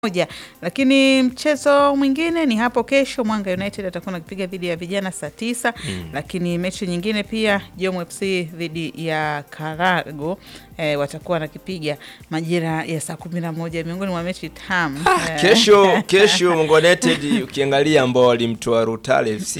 moja. Lakini mchezo mwingine ni hapo kesho, Mwanga United atakuwa nakipiga dhidi ya vijana saa tisa. Lakini mechi nyingine pia Jom FC dhidi ya Karago eh, watakuwa nakipiga majira ya saa kumi na moja miongoni mwa mechi tamu Eh, Kesho kesho Mungu United ukiangalia ambao walimtoa Rutale FC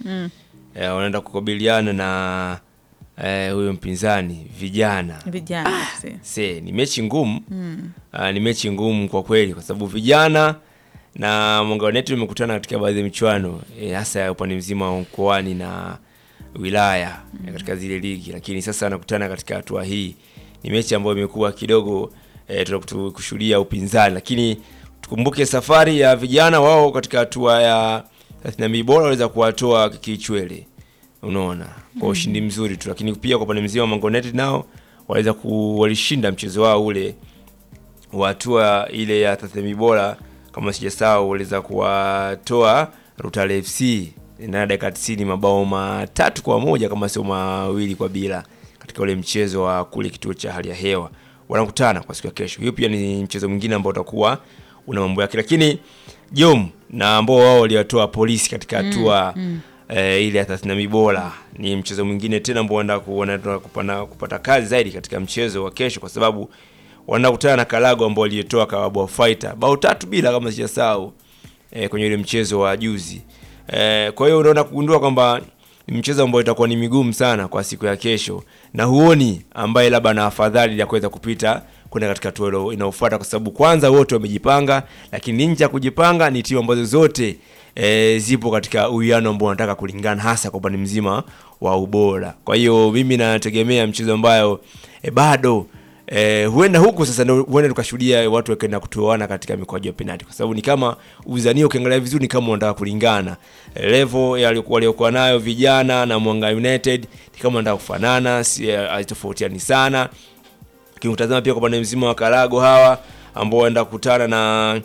eh, wanaenda kukabiliana na eh, huyo mpinzani vijana vijana FC. se ni mechi ngumu Ah, ni mechi ngumu kwa kweli kwa sababu vijana na Mwanga United wamekutana katika baadhi ya michuano eh, hasa ya upande mzima wa mkoani na wilaya eh, katika zile ligi, lakini sasa wanakutana katika hatua hii. Ni mechi ambayo imekuwa kidogo eh, tunakutu- kushuhudia upinzani, lakini tukumbuke safari ya vijana wao katika hatua ya 32 bora waweza kuwatoa kichwele unaona kwa ushindi mzuri tu, lakini pia kwa upande mzima wa Mwanga United nao waweza ku walishinda mchezo wao ule wa hatua ile ya 32 bora kama sijasahau, waliweza kuwatoa Rutale FC na dakika 90 mabao matatu kwa moja kama sio mawili kwa bila katika ule mchezo wa kule kituo cha hali ya hewa. Wanakutana kwa siku ya kesho. Hiyo pia ni mchezo mwingine ambao utakuwa una mambo yake, lakini Jom na ambao wao waliwatoa polisi katika hatua eh, ile ya 32 bora ni mchezo mwingine tena ambao wanaenda kuona kupata, kupata kazi zaidi katika mchezo wa kesho kwa sababu wanakutana na Kalago ambao walitoa Kawabwa Fighter bao tatu bila kama sijasahau eh, kwenye ile mchezo wa juzi. Eh, kwa hiyo unaona kugundua kwamba ni mchezo ambao itakuwa ni migumu sana kwa siku ya kesho, na huoni ambaye labda na afadhali ya kuweza kupita kwenda katika hatua ilo- inayofuata, kwa sababu kwanza wote wamejipanga, lakini nje ya kujipanga ni timu ambazo zote e, zipo katika uwiano ambao wanataka kulingana, hasa kwa upande mzima wa ubora. Kwa hiyo mimi nategemea mchezo ambayo e, bado Eh, huenda huku sasa ndio huenda tukashuhudia watu wakaenda kutoana katika mikwaju ya penalti, kwa sababu ni kama uzanio, ukiangalia vizuri ni kama wanataka kulingana eh, level ya waliokuwa waliokuwa nayo vijana na Mwanga United ni kama wanataka kufanana, si eh, hazitofautiani sana. Ukitazama pia kwa upande mzima wa Karago hawa ambao wanaenda kukutana na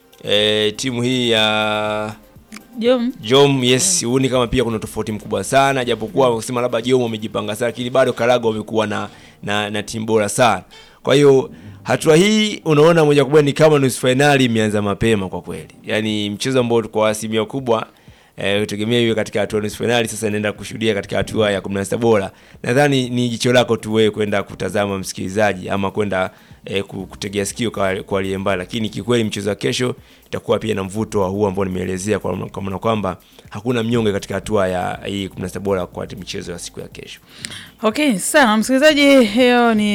eh, timu hii ya Jom Jom yes, huoni kama pia kuna tofauti mkubwa sana, japokuwa wakisema labda Jom wamejipanga sana, lakini bado Karago wamekuwa na, na, na timu bora sana. Kwa hiyo hatua hii unaona moja kwa moja ni kama nusu fainali imeanza mapema kwa kweli, yaani mchezo ambao kwa asilimia kubwa eh, utegemea iwe katika hatua ya nusu fainali, sasa inaenda kushuhudia katika hatua ya 16 bora. Nadhani ni jicho lako tu wewe kwenda kutazama msikilizaji, ama kwenda eh, ku- kutegea sikio kwa kwa aliye mbali, lakini kikweli mchezo wa kesho itakuwa pia na mvuto wa huu ambao nimeelezea, kwa kwa maana kwamba hakuna mnyonge katika hatua ya hii 16 bora kwa michezo ya siku ya kesho. Okay, sawa msikilizaji, hiyo ni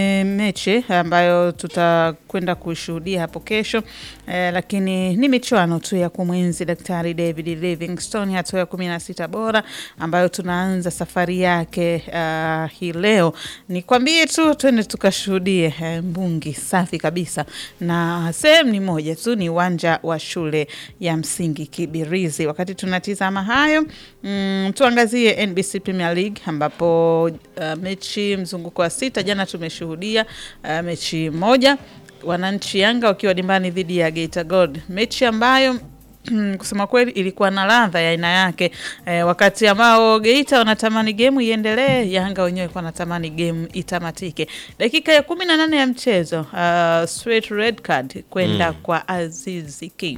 mechi ambayo tutakwenda kushuhudia hapo kesho eh, lakini ni michuano tu ya kumwenzi Daktari David Livingstone, hatua ya kumi na sita bora ambayo tunaanza safari yake uh, hii leo. Nikwambie tu twende tukashuhudie eh, mbungi safi kabisa, na sehemu ni moja tu, ni uwanja wa shule ya msingi Kibirizi. Wakati tunatizama hayo mm, tuangazie NBC Premier League ambapo uh, mechi mzunguko wa sita jana tumeshuhudia uh, mechi moja wananchi Yanga wakiwa dimbani dhidi ya Geita Gold, mechi ambayo kusema kweli ilikuwa na ladha ya aina yake eh, wakati ambao Geita wanatamani gemu iendelee, Yanga wenyewe walikuwa wanatamani gemu itamatike. Dakika ya kumi na nane ya mchezo uh, straight red card kwenda kwa Azizi Ki.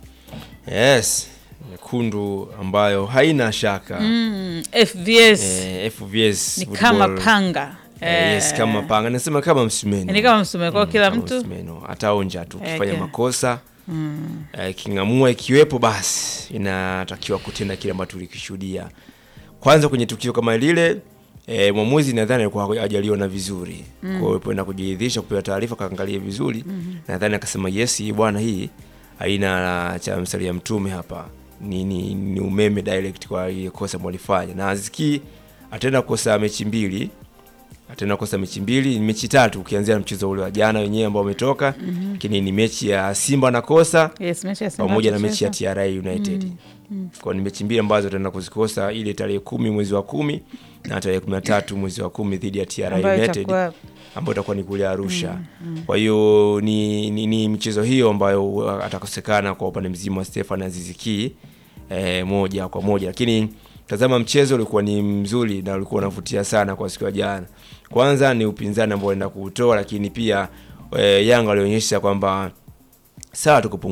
Yes, nyekundu ambayo haina shaka Mm, FVS eh, FVS ni football. kama panga Eh, yes, kama panga nasema kama msumeno ni kama msumeno kwa kila kama mtu msumeno. ataonja tu Eh, ukifanya kila- makosa eh, iking'amua ikiwepo basi inatakiwa kutenda kile ambacho tulikishuhudia kwanza kwenye tukio kama lile eh, mwamuzi nadhani alikuwa hajaliona vizuri kwa hiyo alipoenda kujiridhisha kupewa taarifa kaangalia vizuri nadhani akasema yes hii bwana hii haina cha msalia mtume hapa ni, ni, ni umeme direct kwa ile kosa ambalo alifanya na aziki ataenda kukosa mechi mbili ataenda kukosa mechi mbili, ni mechi tatu ukianzia na mchezo ule wa jana wenyewe ambao umetoka, lakini ni mechi ya Simba nakosa yes, mechi ya Simba pamoja na tucheza. mechi ya TRA United. Kwa ni mechi mbili ambazo ataenda kuzikosa, ile tarehe kumi mwezi wa kumi na tarehe kumi na tatu mwezi wa kumi dhidi ya TRA ambayo United itakuwa ambayo itakuwa ni kule Arusha. Kwa hiyo ni, ni, ni michezo hiyo ambayo atakosekana kwa upande mzima wa Stefan Aziziki eh, moja kwa moja, lakini tazama mchezo ulikuwa ni mzuri na ulikuwa unavutia sana kwa siku ya jana. Kwanza ni upinzani ambao wanaenda kuutoa, lakini pia eh, Yanga walionyesha kwamba sawa tukupunguza